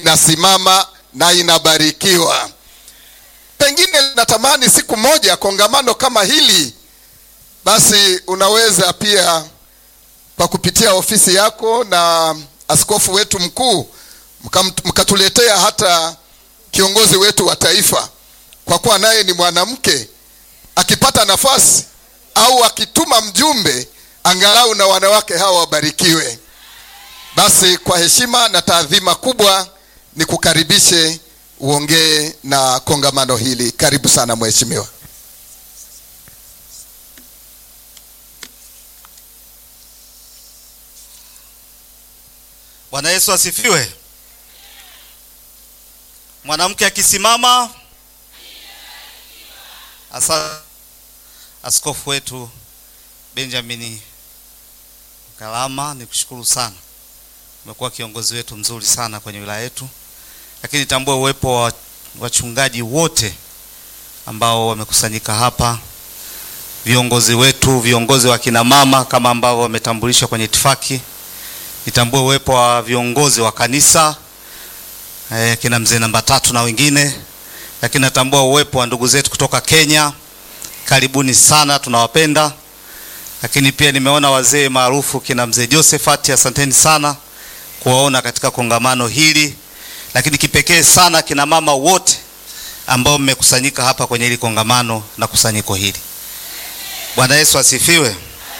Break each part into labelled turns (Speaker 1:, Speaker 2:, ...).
Speaker 1: inasimama na inabarikiwa. Pengine natamani siku moja kongamano kama hili, basi unaweza pia kwa kupitia ofisi yako na askofu wetu mkuu mkatuletea hata kiongozi wetu wa taifa, kwa kuwa naye ni mwanamke, akipata nafasi au akituma mjumbe, angalau na wanawake hawa wabarikiwe. Basi kwa heshima na taadhima kubwa nikukaribishe uongee na kongamano hili. Karibu sana mheshimiwa.
Speaker 2: Bwana Yesu asifiwe. Mwanamke akisimama. Asa askofu wetu Benjamin Kalama, nikushukuru sana, umekuwa kiongozi wetu mzuri sana kwenye wilaya yetu, lakini tambua uwepo wa wachungaji wote ambao wamekusanyika hapa, viongozi wetu, viongozi wa kina mama kama ambao wametambulishwa kwenye itifaki nitambue uwepo wa viongozi wa kanisa eh, kina mzee namba tatu na wengine, lakini natambua uwepo wa ndugu zetu kutoka Kenya. Karibuni sana, tunawapenda. Lakini pia nimeona wazee maarufu kina mzee Josephat, asanteni sana kuwaona katika kongamano hili, lakini kipekee sana kina mama wote ambao mmekusanyika hapa kwenye hili kongamano na kusanyiko hili. Bwana Yesu asifiwe.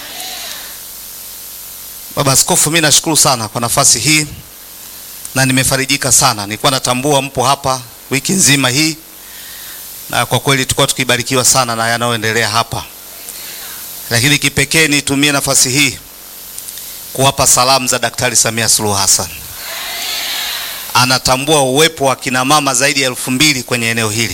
Speaker 2: Baba Askofu, mimi nashukuru sana kwa nafasi hii na nimefarijika sana. Nilikuwa natambua mpo hapa wiki nzima hii, na kwa kweli tulikuwa tukibarikiwa sana na yanayoendelea hapa, lakini kipekee nitumie nafasi hii kuwapa salamu za Daktari Samia Suluhu Hassan. Anatambua uwepo wa kina mama zaidi ya elfu mbili kwenye eneo hili,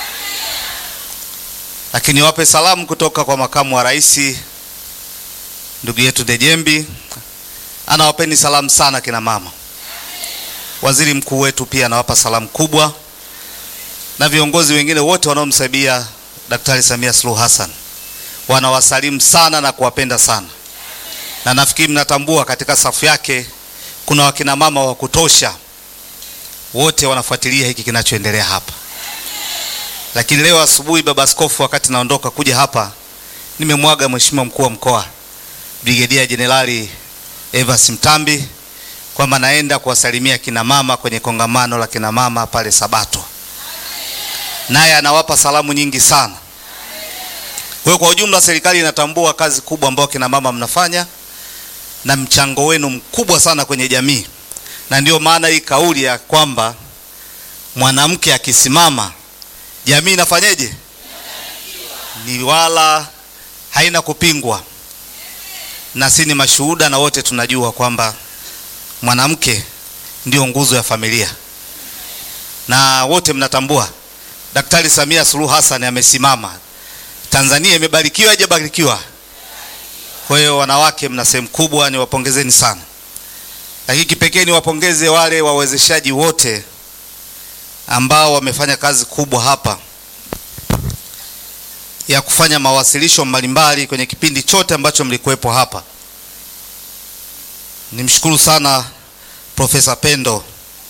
Speaker 2: lakini wape salamu kutoka kwa makamu wa rais ndugu yetu Dejembi anawapeni salamu sana kina mama. Waziri mkuu wetu pia anawapa salamu kubwa, na viongozi wengine wote wanaomsaidia Daktari Samia Suluhu Hassan wanawasalimu sana na kuwapenda sana, na nafikiri mnatambua katika safu yake kuna wakina mama wa kutosha, wote wanafuatilia hiki kinachoendelea hapa. Lakini leo asubuhi, baba askofu, wakati naondoka kuja hapa, nimemwaga mheshimiwa mkuu wa mkoa Brigedia Jenerali Evas Mtambi kwamba naenda kuwasalimia kina mama kwenye kongamano la kina mama pale Sabato, naye anawapa salamu nyingi sana. Kwa hiyo kwa ujumla, serikali inatambua kazi kubwa ambayo kina mama mnafanya na mchango wenu mkubwa sana kwenye jamii, na ndio maana hii kauli ya kwamba mwanamke akisimama jamii inafanyeje, ni wala haina kupingwa na si ni mashuhuda na wote tunajua kwamba mwanamke ndio nguzo ya familia, na wote mnatambua Daktari Samia Suluhu Hassan amesimama. Tanzania imebarikiwa, haijabarikiwa? Kwa hiyo wanawake, mna sehemu kubwa, niwapongezeni sana, lakini kipekee niwapongeze wale wawezeshaji wote ambao wamefanya kazi kubwa hapa ya kufanya mawasilisho mbalimbali kwenye kipindi chote ambacho mlikuwepo hapa. Nimshukuru sana Profesa Pendo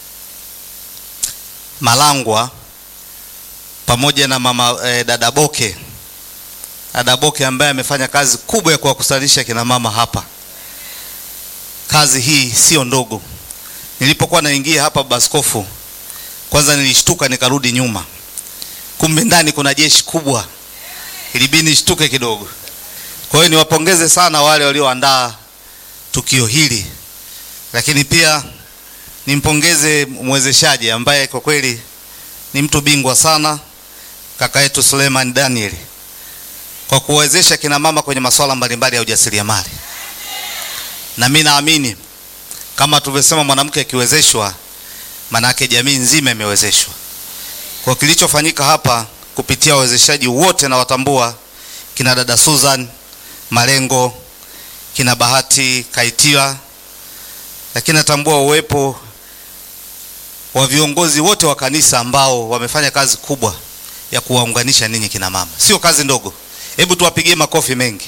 Speaker 2: Malangwa pamoja na mama eh, dada Boke, dada Boke ambaye amefanya kazi kubwa ya kuwakusanyisha kina mama hapa. Kazi hii sio ndogo. Nilipokuwa naingia hapa baskofu, kwanza nilishtuka nikarudi nyuma, kumbe ndani kuna jeshi kubwa ilibidi nishtuke kidogo. Kwa hiyo niwapongeze sana wale walioandaa tukio hili, lakini pia nimpongeze mwezeshaji ambaye kwa kweli ni mtu bingwa sana, kaka yetu Suleiman Daniel kwa kuwezesha kina mama kwenye masuala mbalimbali ya ujasiriamali, na mimi naamini kama tulivyosema, mwanamke akiwezeshwa, manake jamii nzima imewezeshwa. Kwa kilichofanyika hapa kupitia wawezeshaji wote na watambua kina dada Susan Malengo, kina Bahati Kaitila, lakini natambua uwepo wa viongozi wote wa kanisa ambao wamefanya kazi kubwa ya kuwaunganisha ninyi kina mama. Sio kazi ndogo, hebu tuwapigie makofi mengi.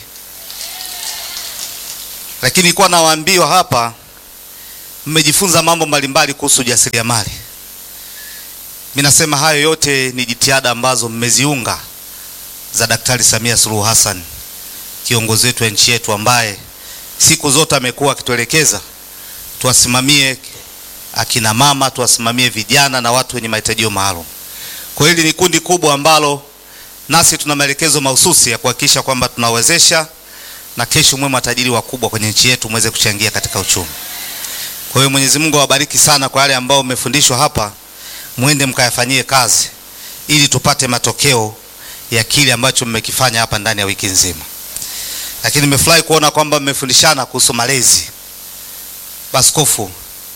Speaker 2: Lakini nilikuwa nawaambiwa hapa, mmejifunza mambo mbalimbali kuhusu ujasiriamali, Mimi nasema hayo yote ni jitihada ambazo mmeziunga za Daktari Samia Suluhu Hassan, kiongozi wetu wa nchi yetu, ambaye siku zote amekuwa akituelekeza tuwasimamie akina mama, tuwasimamie vijana na watu wenye mahitaji maalum. Kwa hili ni kundi kubwa ambalo nasi tuna maelekezo mahususi ya kuhakikisha kwamba tunawezesha na kesho mwe matajiri wakubwa kwenye nchi yetu mweze kuchangia katika uchumi. Kwa hiyo Mwenyezi Mungu awabariki sana kwa wale ambao mmefundishwa hapa, mwende mkayafanyie kazi ili tupate matokeo ya kile ambacho mmekifanya hapa ndani ya wiki nzima. Lakini nimefurahi kuona kwamba mmefundishana kuhusu malezi. Baskofu,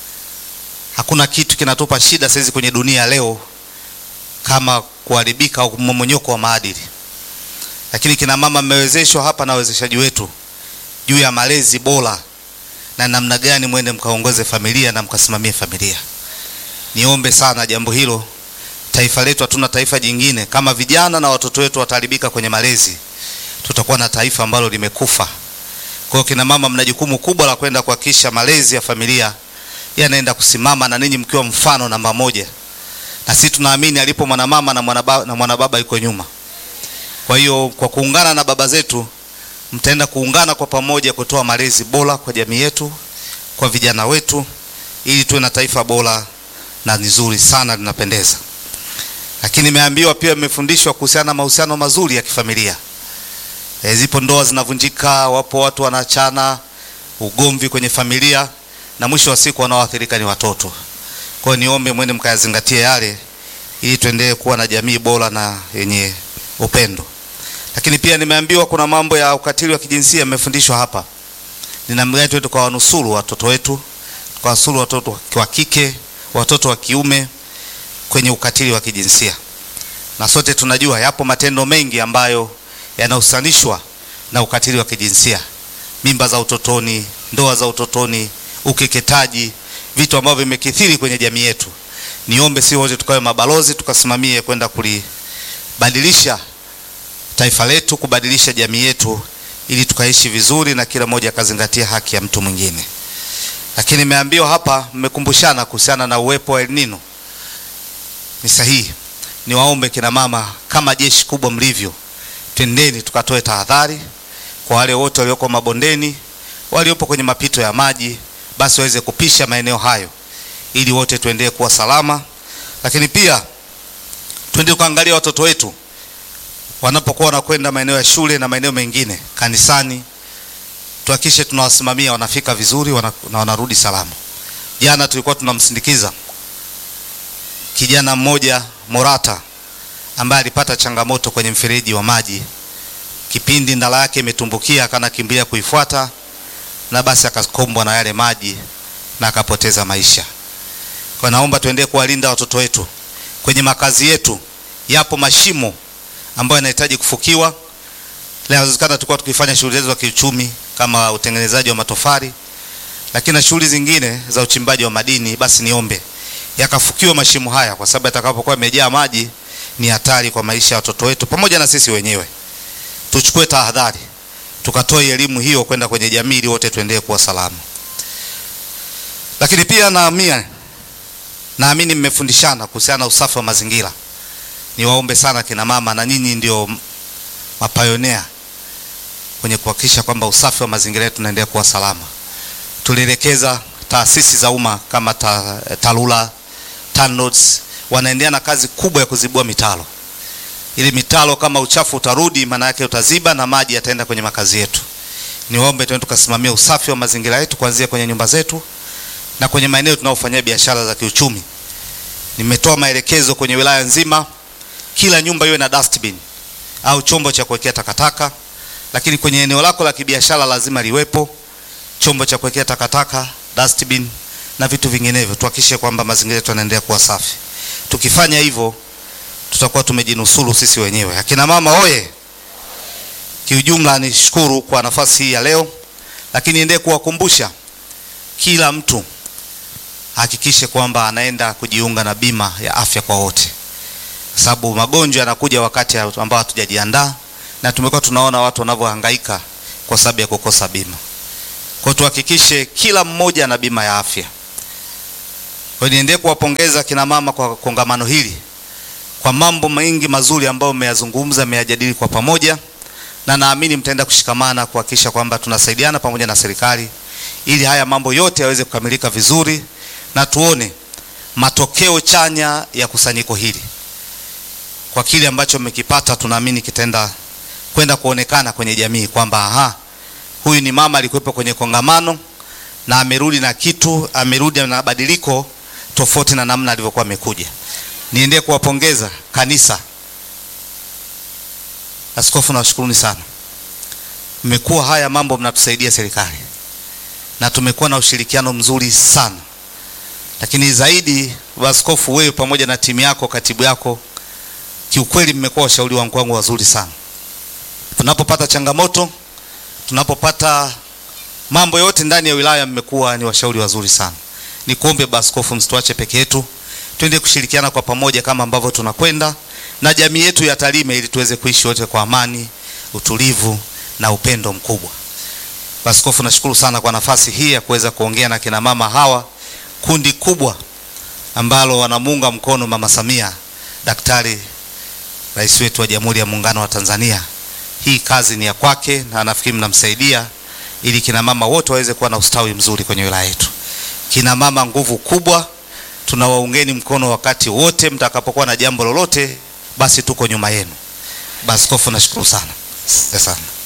Speaker 2: hakuna kitu kinatupa shida saizi kwenye dunia leo kama kuharibika au mmomonyoko wa maadili, lakini kina mama mmewezeshwa hapa na wawezeshaji wetu juu ya malezi bora na namna gani mwende mkaongoze familia na mkasimamie familia. Niombe sana jambo hilo. Taifa letu hatuna taifa jingine. Kama vijana na watoto wetu wataharibika kwenye malezi, tutakuwa na taifa ambalo limekufa. Kwa hiyo kina mama, mna jukumu kubwa la kwenda kuhakikisha malezi ya familia yanaenda kusimama na ninyi mkiwa mfano namba moja, na sisi tunaamini alipo mwanamama na mwanababa, na mwanababa yuko nyuma. Kwa hiyo kwa kuungana na baba zetu mtaenda kuungana kwa pamoja kutoa malezi bora kwa jamii yetu, kwa vijana wetu, ili tuwe na taifa bora na nzuri sana linapendeza. Lakini nimeambiwa pia, mmefundishwa kuhusiana na mahusiano mazuri ya kifamilia. E, zipo ndoa zinavunjika, wapo watu wanachana, ugomvi kwenye familia, na mwisho wa siku wanaoathirika ni watoto. Kwa hiyo niombe mwende mkayazingatie yale, ili tuendelee kuwa na jamii bora na yenye upendo. Lakini pia nimeambiwa kuna mambo ya ukatili wa kijinsia yamefundishwa hapa. Ni namna gani tuende tukawanusuru watoto wetu, tukawanusuru watoto wa kike, watoto wa kiume kwenye ukatili wa kijinsia. Na sote tunajua yapo matendo mengi ambayo yanahusanishwa na ukatili wa kijinsia: mimba za utotoni, ndoa za utotoni, ukeketaji, vitu ambavyo vimekithiri kwenye jamii yetu. Niombe si wote tukawe mabalozi, tukasimamie kwenda kulibadilisha taifa letu, kubadilisha jamii yetu, ili tukaishi vizuri na kila mmoja akazingatia haki ya mtu mwingine. Lakini nimeambiwa hapa, mmekumbushana kuhusiana na uwepo wa El Nino. Ni sahihi. Niwaombe kina mama, kama jeshi kubwa mlivyo, twendeni tukatoe tahadhari kwa wale wote walioko mabondeni, waliopo kwenye mapito ya maji, basi waweze kupisha maeneo hayo, ili wote tuendelee kuwa salama. Lakini pia twende kuangalia watoto wetu wanapokuwa wanakwenda maeneo ya shule na maeneo mengine kanisani, tuhakikishe tunawasimamia wanafika vizuri wana, na wanarudi salama. Jana tulikuwa tunamsindikiza kijana mmoja Morata ambaye alipata changamoto kwenye mfereji wa maji, kipindi ndala yake imetumbukia, akanakimbilia kuifuata na basi akakombwa na yale maji na akapoteza maisha. Kwa naomba tuendelee kuwalinda watoto wetu. Kwenye makazi yetu yapo mashimo ambayo yanahitaji kufukiwa. Inawezekana tulikuwa tukifanya shughuli zetu za kiuchumi kama utengenezaji wa matofali, lakini na shughuli zingine za uchimbaji wa madini, basi niombe yakafukiwa mashimo haya, kwa sababu yatakapokuwa yamejaa maji ni hatari kwa maisha ya watoto wetu pamoja na sisi wenyewe. Tuchukue tahadhari, tukatoe elimu hiyo kwenda kwenye jamii ili wote tuendelee kuwa salama. Lakini pia naamini naamini mmefundishana kuhusiana na usafi wa mazingira. Niwaombe sana kina mama, na nyinyi ndio mapayonea kwenye kuhakikisha kwamba usafi wa mazingira yetu unaendelea kuwa salama. Tulielekeza taasisi za umma kama ta, TARURA, TANROADS wanaendelea na kazi kubwa ya kuzibua mitaro, ili mitaro kama uchafu utarudi, maana yake utaziba na maji yataenda kwenye makazi yetu. Niwaombe tuende tukasimamia usafi wa mazingira yetu kuanzia kwenye nyumba zetu na kwenye maeneo tunaofanyia biashara za kiuchumi. Nimetoa maelekezo kwenye wilaya nzima, kila nyumba iwe na dustbin au chombo cha kuwekea takataka, lakini kwenye eneo lako la kibiashara lazima liwepo chombo cha kuwekea takataka, dustbin na vitu vinginevyo. Tuhakikishe kwamba mazingira yetu yanaendelea kuwa safi. Tukifanya hivyo, tutakuwa tumejinusuru sisi wenyewe. Akina mama oye! Kiujumla, nishukuru kwa nafasi hii ya leo, lakini endelee kuwakumbusha kila mtu hakikishe kwamba anaenda kujiunga na bima ya afya kwa wote, kwa sababu magonjwa yanakuja wakati ambao hatujajiandaa, na tumekuwa tunaona watu wanavyohangaika kwa sababu ya kukosa bima. Kwa tuhakikishe kila mmoja ana bima ya afya. Kwa niendelee kuwapongeza kina mama kwa kongamano hili kwa mambo mengi mazuri ambayo mmeyazungumza, mmeyajadili kwa pamoja, na naamini mtaenda kushikamana kuhakikisha kwamba tunasaidiana pamoja na serikali ili haya mambo yote yaweze kukamilika vizuri na tuone matokeo chanya ya kusanyiko hili. Kwa kile ambacho mmekipata, tunaamini kitaenda kwenda kuonekana kwenye jamii kwamba aha, huyu ni mama alikuwepo kwenye kongamano na amerudi na kitu, amerudi na badiliko tofauti na namna alivyokuwa amekuja. Niendee kuwapongeza kanisa. Askofu, nawashukuruni sana, mmekuwa haya mambo mnatusaidia serikali na tumekuwa na ushirikiano mzuri sana, lakini zaidi askofu, wewe pamoja na timu yako, katibu yako, kiukweli mmekuwa washauri wangu wangu wazuri sana. Tunapopata changamoto, tunapopata mambo yote ndani ya wilaya, mmekuwa ni washauri wazuri sana. Nikuombe baskofu, msituache peke yetu, twende kushirikiana kwa pamoja kama ambavyo tunakwenda na jamii yetu ya Tarime, ili tuweze kuishi wote kwa amani, utulivu na upendo mkubwa. Baskofu, nashukuru sana kwa nafasi hii ya kuweza kuongea na kina mama hawa, kundi kubwa ambalo wanamuunga mkono Mama Samia, Daktari Rais wetu wa Jamhuri ya Muungano wa Tanzania. Hii kazi ni ya kwake na nafikiri mnamsaidia ili kina mama wote waweze kuwa na ustawi mzuri kwenye wilaya yetu. Kina mama nguvu kubwa, tunawaungeni mkono wakati wote mtakapokuwa na jambo lolote, basi tuko nyuma yenu. Baskofu, nashukuru sana. Asante sana.